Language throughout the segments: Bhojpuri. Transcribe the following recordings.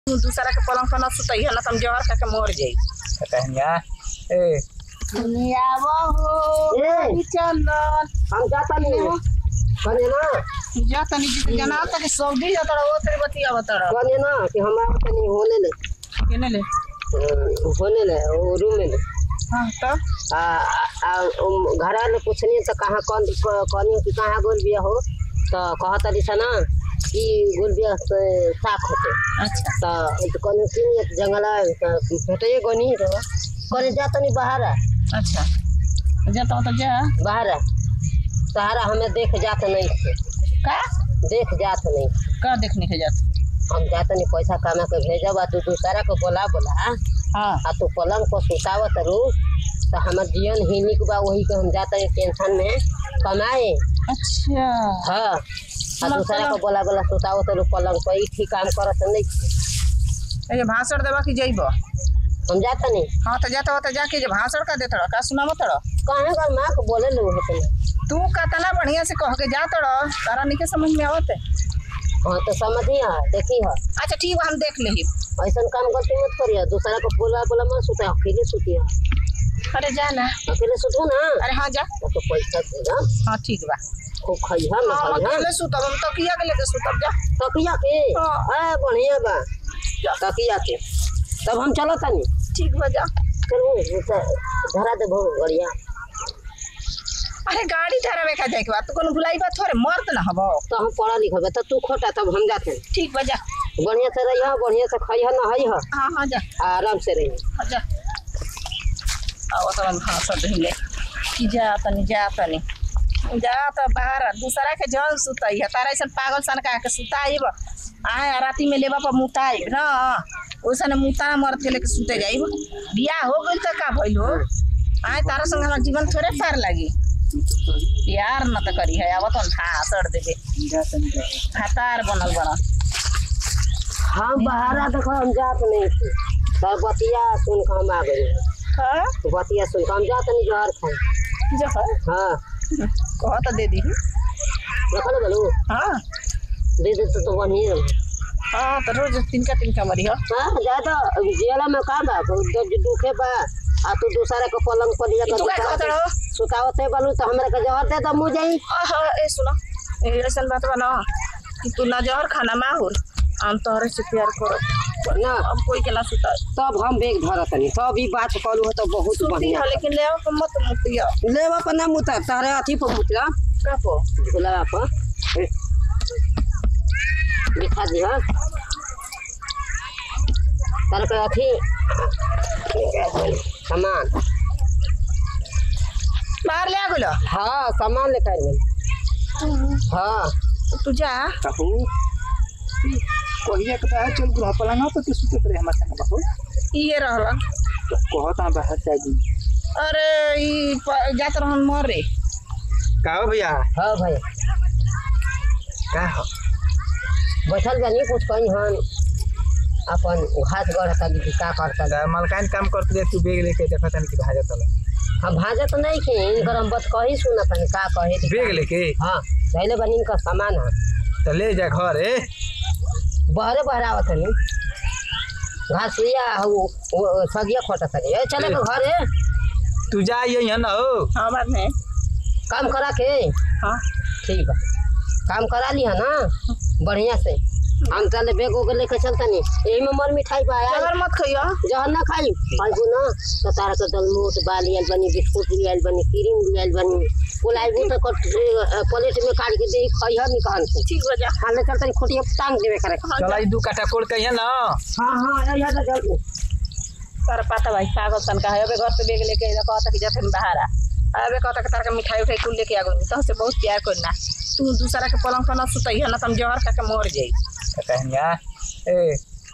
तू दूसरा के पलंग पर न सुतई है ना तुम जहर खा के मर जाई कहनिया ए आवा हो ए चंदन हम जाता नहीं है कने ना जा तनी जी जना तक सऊदी जा तड़ा वो तेरे बतिया बतड़ा कने ना कि हम आवत नहीं होने ले केने ले अ, होने ले वो रूम में ले हां तो आ आ उम, घरा में पूछनी तो कहाँ कौन कहनी कि कहाँ गोल बिया हो तो कहत रही ना कि गोल बिया से साख होते अच्छा तो कहनी कि एक जंगल भेटे गनी तो कहने जा तनी बाहर आ, अच्छा जा तो तो जा बाहर आ। सहारा हमें देख जात नहीं थे का देख जात नहीं का देखने के जात हम जात नहीं पैसा कमा के भेजब आ तू दूसरा को बोला बोला हां आ तू पलंग पर सुतावत रू तो हमार जीवन हिनिक बा वही के हम जाते टेंशन में कमाए अच्छा हाँ आ दूसरा को बोला बोला सुतावत रू पलंग पर ई ठीक काम करत नहीं ये भाषण देवा की जइबो हम जाता नहीं हाँ तो जाता होता जाके जे भाषण का देता का सुनावत तड़ा कहे कर माँ को बोले लो होते तू कतना बढ़िया से कह के जा तड़ा तारा नहीं के समझ में आवत हाँ तो समझी है देखी है अच्छा ठीक बा हम देख लेही ऐसा काम गलती मत करिए दूसरा को बोला बोला मत सुते अकेले सुतिए अरे जा ना अकेले सुतो ना अरे हाँ जा तो पैसा देगा हाँ ठीक बा खूब खइहा ना हम खइहा अकेले सुतब हम तकिया के लेके सुतब जा तकिया के हाँ। आ बढ़िया बा तकिया के तब हम चलो तनी ठीक बा जा चलो धरा दे बहुत बढ़िया अरे गाड़ी तारा में का जाए के बाद तू कोनो भुलाई बात थोड़े मर्द ना हबो तो हम पढ़ा लिखल बा तो तू खोटा तब हम जाते हैं ठीक बा जा बढ़िया से रहिए बढ़िया से खइहा नहई ह हाँ हाँ जा आराम से रहिए हाँ जा आओ तो हम भाषण ढीले कि जा तनी जा तनी जा तो बाहर दूसरा के जल सुतई है तारा ऐसा पागल सन का के सुताइब आए राती में लेबा पर मुताइब ना ओइसन मुता मर्द के लेके सुते जाइब बियाह हो गइल त का भइल हो आए तारा संग हमार जीवन थोड़े पार लागी प्यार न त करी है आवत हम भाषण देबे हतार बनल बड़ा हम बाहर देखो हम जात नहीं थे तब बतिया सुन के हम आ गए हाँ बतिया सुन के हम जात नहीं जोहर खाए जो है हाँ कह तो दे दी रखल बोलू हाँ दे दे तो बढ़िया रहे हाँ तो रोज तिनका तिनका मरी हो हाँ ज्यादा जियाला में का बा जब दुखे बा आ तू दूसरा के पलंग पर लिया ई तू का के कहत रहो? सुतावत है बोलू तो हमरा के जहर दे तो मुँह जाई आहा, ए सुनो ए ऐसन बात बा ना कि तू ना जहर खाना माहुर हम तोहरे से प्यार करो ना अब कोई के ना सुता तब हम बेग धरत नहीं तब ई बात करू हो तो बहुत सुती बढ़िया हो लेकिन ले आओ मत मुतिया लेवा पर ना मुता तारे अथी पर मुतला का पो झूला पर ए, दिखा दिया तारे के अथी सामान बाहर ले आ गेलो हाँ सामान लेकर गए हाँ तू जा कहू कहिया के बाहर चल गुला पलंगा पर के सुते रहे हमार संग बाबू ये रहला कहता बाहर से आजी अरे ई प- जात रहन मरे का हो भैया हाँ भाई का हो बैठल जानी कुछ कहीं हन अपन घास गढ़ता कि का करता दा मलकान काम करते रहे, तू बेग लेके देखत हन कि भाजा तल हम भाजत नहीं के इनकर हम बस कही सुना तनी का कहे दी बेग लेके हाँ पहले बनी इनका सामान है तो ले जा घर ए बहरे बहरावत तनी घास लिया वो वो सगिया खोटा तनी ए चले के घर है तू जा ये ना हो हाँ बात है काम करा के हाँ ठीक बा काम करा लिया ना बढ़िया से हम चले बेग उग लेके चलता नहीं यही में मर मिठाई पाया जहर मत खइयो जहर ना खाई खाइबू ना तो तारा के दलमोट बाल लियल बनी बिस्कुट लियल बनी क्रीम लियल बनी बुलाइबू तो कट प्लेट में काट के दे खइह निकाल के ठीक बा जा हाले चलता नहीं खुटिया टांग देवे करे चला ई दू काटा कोड़ के ना हाँ हाँ यहाँ तो जल्दी तारा पता भाई पागल सन का है अबे घर से बेग लेके जा कहता कि जथे बाहर आ अबे कहता कि तारा के मिठाई उठाई कुल लेके आ गई तो से बहुत प्यार करना तू दूसरा के पलंग पर ना सुतई है ना तुम जहर खा के मर जाई कहनिया ए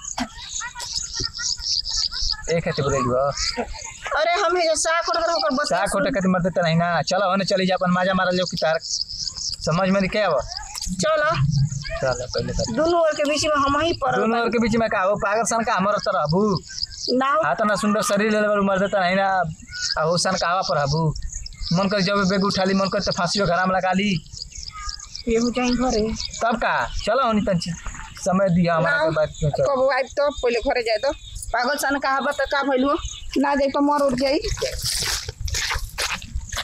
ए खाते बोले लियो अरे हम हे साख उठ कर बस सा खोटे खाते मरते त नहीं ना चलो होने चली जा अपन माजा मारल जो कि तार समझ में नहीं क्या अब चलो चलो पहले कर दोनों ओर के बीच में हम ही पर दोनों ओर के बीच में का हो पागल सन का हमर तर हबू ना हो हाथ ना सुंदर शरीर ले लेवल मर देता नहीं ना आ हो सन का हवा पर हबू मन कर जब बेग उठा ली मन कर तो फांसी घराम लगा ली ये हो जाई घरे तब का चलो होनी तंची समय दिया हमारा के बात में चल। कब आइब तो पहिले घरे जाए तो पागल सन कहा बता का भइल हो ना जाई तो मर उठ जाई